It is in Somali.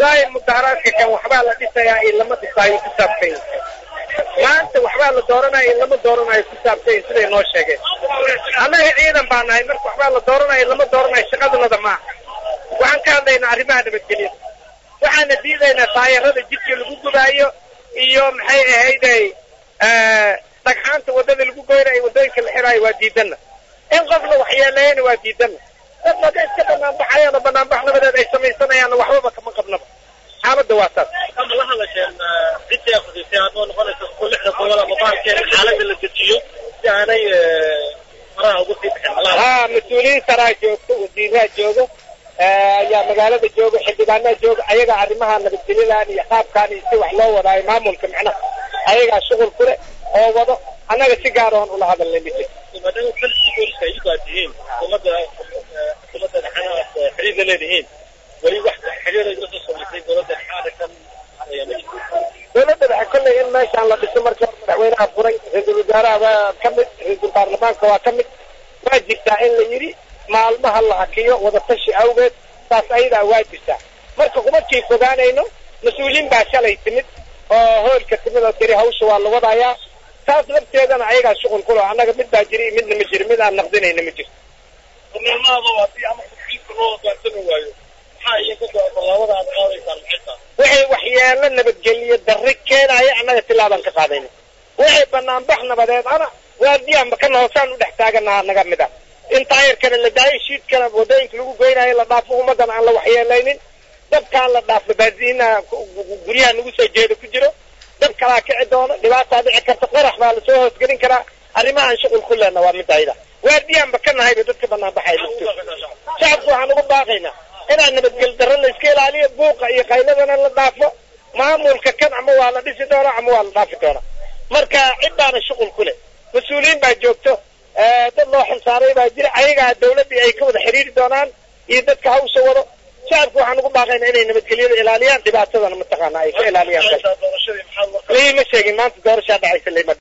wallaahi mudaharaadka kan waxbaa la dhisayaa in lama dhisaayo ku saabsan maanta waxbaa la dooranaya in lama dooranayo ku saabsan siday noo sheegeen annaga ciidan baa nahay marka waxbaa la dooranaya in lama dooranayo shaqadunada maaha waxaan ka hadlaynaa arrimaha nabadgelyada waxaana diidaynaa taayarada jidka lagu gubaayo iyo maxay ahayday dhagxaanta waddada lagu goynayo waddooyinka la xiraayo waa diidana in qofna waxyeeleeyana waa diidana dad mada iska banaanbaxayana banaanbax nabadeed ay samaysanayaanna waxbaba kama qabnaba xaaladda waa saas ama la hadasheen cidii aqrisay adoo noqonaysa ku lixda gobol ama baalkeen xaaladda la dejiyo si aanay faraha ugu sii bixin haa mas-uuliyiin saraa joogto wasiiraha jooga ayaa magaalada jooga xildhibaanaa jooga ayagaa arrimaha nabadgelyadan iyo qaabkaan iyo si wax loo wadaayo maamulka macnaha ayagaa shuqul ku leh oo wado annaga si gaar oon ula hadalnay ma jirto maadaama kalsi booliska iyagu aad tihiin xukuumadda xukuumadda dhexanaad xiriirla leedihiin weli wax xiriir ay lasoo samaysay dowladda dhexaadkan dowladda dhexe kolley in meeshaan la dhiso markii hore madaxweynaha furay ra-iisul wasaaraha waa ka mid ra-iisul baarlamaanka waa ka mid waa jirtaa in la yidhi maalmaha la hakiyo wadatashi awgeed saas ayadaa waa jirtaa marka kuma kii fogaanayno mas-uuliyiin baa shalay timid oo hoolka timid oo tiri hawsha waa la wadayaa taas lafteedana ayagaa shuqul kulo annaga mid baa jiri midna ma jiro mid aan naqdinayna ma jirto maalmahaba haddii ama xilka loo hogaansami waayo maxaa idinka tallaabada aad qaadaysaan maxay tahay waxay waxyeelo nabadgeliyo darri keenaya annaga tilaabaan ka qaadayna waxay banaanbax nabadeed ana waardiyaanba kana hoosaan u dhex taaganaha naga mid ah in taayarkana la daayo shiidkana waddooyinka lagu goynayo la dhaafo ummaddan aan la waxyeelaynin dabkaan la dhaafo baasiina guryaha nagu soo jeeda ku jiro dab kalaa kici doono dhibaataa dhici karta qarax baa lasoo hoosgelin karaa arrimahaan shuqul ku lehna waa mid ayda waardiyaanba ka nahayba dadka banaanbaxay shacabku waxaan ugu baaqaynaa inaan nabadgel darro la iska ilaaliyo buuqa iyo qayladana la dhaafo maamulka kan ama waa la dhisi doonaa ama waa la dhaafi doonaa marka ciddaana shuqul ku leh mas-uuliyiin baa joogto dad loo xilsaaray baa jira ayagaa dawladdii ay ka wada xidhiiri doonaan iyo dadka hawsha wado shacabku waxaan ugu baaqaynaa inay nabadgelyada ilaaliyaan dhibaatadana mataqaana ay ka ilaaliyaan lima sheegin maanta doorashaa dhacaysa lima